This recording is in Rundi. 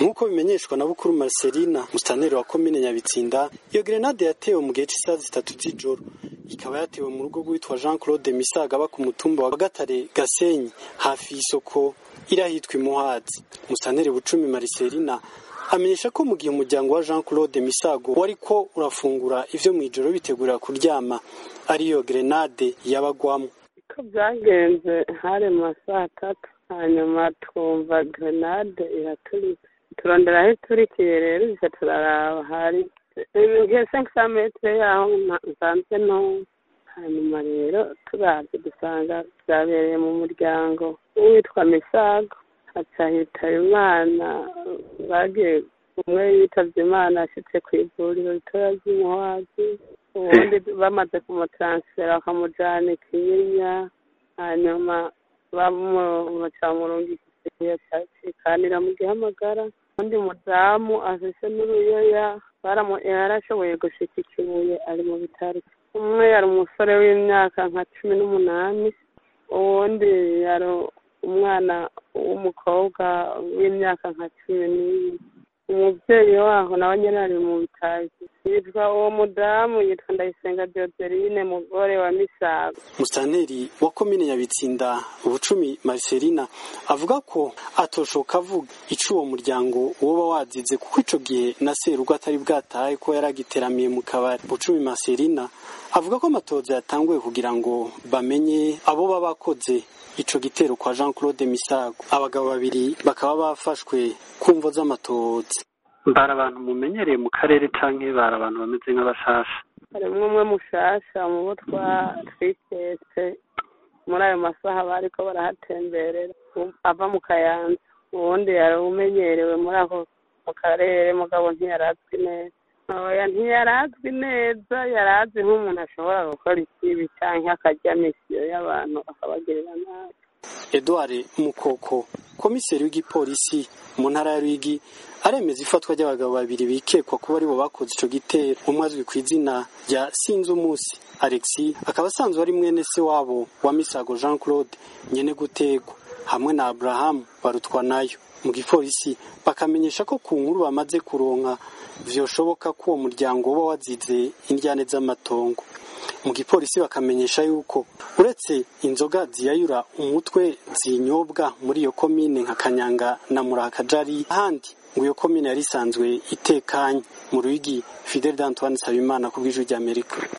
nk'uko bimenyeshwa na bukuru marcelina musitaneri wa komine nyabitsinda iyo grenade yatewe mu gihe cy'isaha zitatu z'ijoro ikaba yatewe mu rugo rwitwa jean claude misaga aba ku mutumba wa gatare gasenyi hafi y'isoko irahitwa imuhazi musitaneri bucumi marcelina amenyesha ko mu gihe umuryango wa jean claude misago wari ko urafungura ivyo mw'ijoro bitegurira kuryama ariyo grenade yabagwamo uko byagenze hari mu masaha atatu hanyuma twumva grenade iraturitse turondera aho iturikiye rero iza turaraba hari ngiye senkisa metero yaho nsanzwe nto hanyuma rero turavye dusanga vyabereye mu muryango witwa misago haca hitaba imana bagiye umwe yitavye imana ashitse kw'ivuriro ritoya ry'imuhwazi ubundi bamaze kumutaransifera bakamujana ikinyinya hanyuma bamurungikisiye cikanira mu gihamagara undi mudamu afise n'uruyoya yarashoboye gushika ikibuye ari mu bitaro umwe yari umusore w'imyaka nka cumi n'umunani uwundi yari umwana w'umukobwa w'imyaka nka cumi n'ibiri umubyeyi waho nawe nyine ari mu bitazi yitwa uwo mudamu yitwa ndayisenga dioderine mugore wa misago musitanteri wa komine nyabitsinda ubucumi mariselina avuga ko atoshoka avuga ico uwo muryango woba wazize kuko ico gihe na serugo atari bwatahe ko yari agiteramiye mu kabari bucumi mariselina avuga ko amatoza yatanguye kugira ngo bamenye abo baba bakoze ico gitero kwa Jean Claude Misago abagabo babiri bakaba bafashwe kumvo z'amatoza mbara abantu mumenyereye mu karere canke bari abantu bameze nk'abashasha harimwo umwe mushasha mu bo twitetse muri ayo masaha bariko barahatemberera ava mu kayanza uwundi yari umenyerewe muri ako mu karere mugabo ntiyarazwi neza oya ntiyarazwi neza yarazi nk'umuntu ashobora gukora ikibi canke akarya misiyo y'abantu akabagirira nabi Edouard Mukoko komiseri w'igipolisi mu ntara ya Rwigi aremeza ifatwa ry'abagabo babiri bikekwa kuba aribo bakoze ico gitero umwe azwi ku izina rya Sinzumusi Alexis akaba asanzwe ari mwene se wabo wa Misago Jean Claude nyene gutegwa hamwe na Abraham barutwa nayo mu gipolisi bakamenyesha ko ku nkuru bamaze kuronka vyoshoboka ko uwo muryango uba wazize indyane z'amatongo mu gipolisi bakamenyesha yuko uretse inzoga ziyayura umutwe zinyobwa muri iyo komine nka kanyanga na murakajari ahandi ngo iyo komine yari isanzwe itekanye mu rwigi fidel d'antoine nsabimana ku bw'ijwi ry'amerika